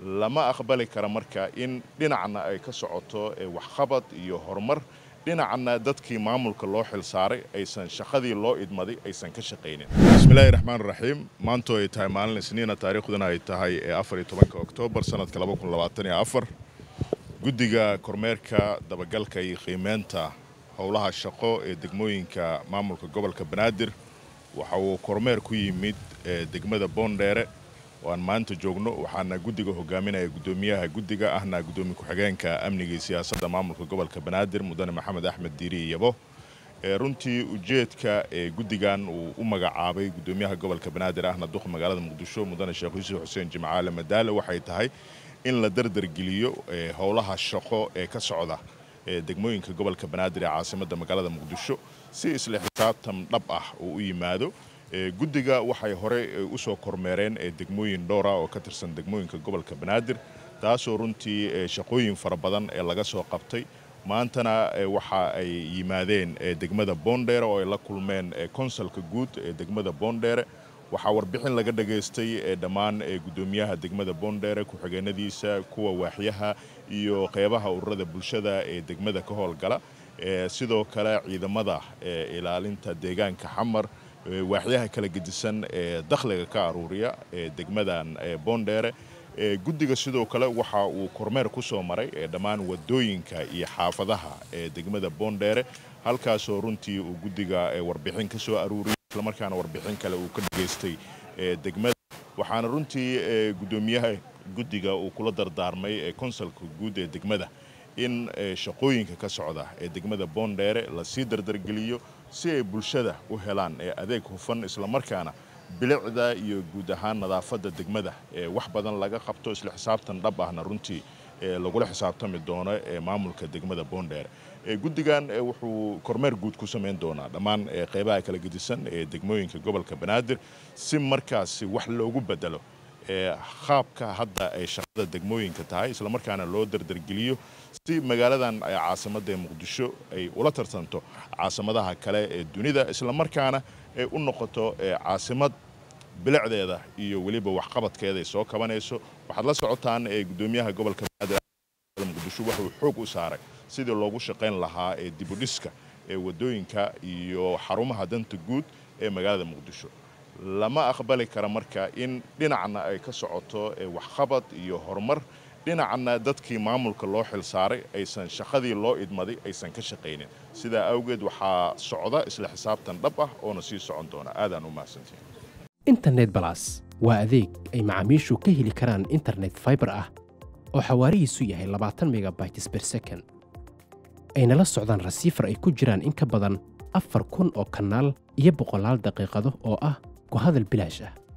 lama aqbali kara marka in dhinacna ay ka socoto waxqabad iyo horumar dhinacna dadkii maamulka loo xil saaray aysan shaqadii loo idmaday aysan ka shaqaynin bismillaahi raxmaan raxiim maanto ay tahay maalin isniina taariikhduna ay tahay afar iyo tobanka oktoobar sanadka laba kun labaatan iyo afar guddiga kormeerka dabagalka iyo qiimeynta howlaha shaqo ee degmooyinka maamulka gobolka banaadir waxa uu kormeer ku yimid degmada boondheere oo aan maanta joogno waxaana guddiga hogaaminaya guddoomiyaha guddiga ahna guddoomiye ku-xigeenka amniga iyo siyaasadda maamulka gobolka banaadir mudane maxamed axmed diiri yabo runtii ujeedka ee guddigan uu u magacaabay guddoomiyaha gobolka banaadir ahna duqa magaalada muqdisho mudane sheekh yuusuf xuseen jimcaale madaale waxay tahay in la dardargeliyo howlaha shaqo ee ka socda degmooyinka gobolka banaadir ee caasimadda magaalada muqdisho si isla xisaabtan dhab ah uu u yimaado guddiga waxay hore usoo kormeereen degmooyin dhowra oo ka tirsan degmooyinka gobolka banaadir taasoo runtii shaqooyin fara badan ee laga soo qabtay maantana waxa ay yimaadeen degmada boondheere oo ay la kulmeen konsalka guud ee degmada boondheere waxaa warbixin laga dhageystay dhammaan guddoomiyaha degmada boondheere ku-xigeenadiisa kuwa waaxyaha iyo qeybaha ururada bulshada ee degmada ka howlgala sidoo kale ciidamada ilaalinta deegaanka xamar waaxyaha kala gedisan ee dakhliga ka aruuriya ee degmadan boondheere guddiga sidoo kale waxa uu kormeer ku soo maray dhammaan wadooyinka iyo xaafadaha ee degmada boondheere halkaasoo runtii uu guddiga warbixin ka soo aruuriyay islamarkaana warbixin kale uu ka dhageystay degmada waxaana runtii guddoomiyaha guddiga uu kula dardaarmay konsalka guud ee degmada in shaqooyinka ka socda ee degmada boondheere lasii dardargeliyo si ay bulshada u helaan adeeg hufan islamarkaana bilicda iyo guud ahaan nadaafadda degmada wax badan laga qabto isla xisaabtan dhab ahna runtii lagula xisaabtami doono maamulka degmada boondheere guddigan wuxuu kormeer guud ku samayn doonaa dhammaan qeybaha kala gedisan ee degmooyinka gobolka banaadir si markaasi wax loogu bedelo qaabka hadda ay shaqada degmooyinka tahay islamarkaana loo dardargeliyo si magaaladan caasimadda ee muqdisho ay ula tartanto caasimadaha kale ee dunida islamarkaana ay u noqoto caasimad bilicdeeda iyo weliba waxqabadkeeda ay soo kabanayso waxaad la socotaan guddoomiyaha gobolka banaadir muqdisho wuxuu xoog u saaray sidii loogu shaqayn lahaa ee dibudhiska ee wadooyinka iyo xarumaha danta guud ee magaalada muqdisho lama aqbali kara marka in dhinacna ay ka socoto waxqabad iyo horumar dhinacna dadkii maamulka loo xil saaray aysan shaqadii loo idmaday aysan ka shaqaynin sidaa awgeed waxaa socda isla xisaabtan dhab ah oona sii socon doona aadaan u mahadsantihin internet balas waa adeeg ay macaamiishu ka heli karaan internet faibar ah oo xawaarihiisu yahay labaatan megabytes ber second ayna la socdaan rasiifar ay ku jiraan in ka badan afar kun oo kanaal iyo boqolaal daqiiqado oo ah ku hadal bilaash ah